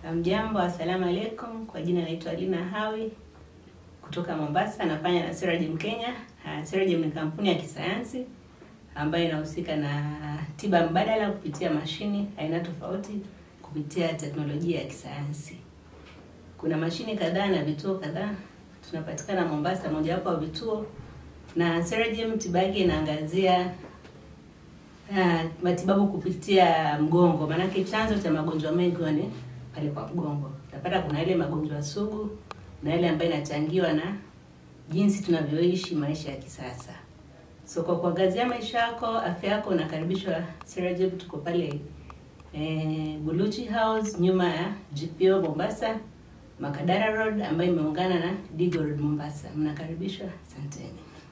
Mjambo, assalamu alaikum. Kwa jina naitwa Lina Hawi kutoka Mombasa, nafanya na Seragem Kenya. Uh, Seragem ni kampuni ya kisayansi ambayo inahusika na tiba mbadala kupitia mashini aina tofauti kupitia teknolojia ya kisayansi. Kuna mashini kadhaa na vituo kadhaa, tunapatikana Mombasa, mojawapo wa vituo, na Seragem tiba yake inaangazia uh, matibabu kupitia mgongo, maanake chanzo cha magonjwa mengi ni pale kwa mgongo. Utapata kuna ile magonjwa sugu na ile ambayo inachangiwa na jinsi tunavyoishi maisha ya kisasa. So kwa kuangazia maisha yako, afya yako, unakaribishwa Seragem. Tuko pale eh, Buluchi House nyuma ya GPO Mombasa, Makadara Road ambayo imeungana na Digo Road Mombasa. Mnakaribishwa, asanteni.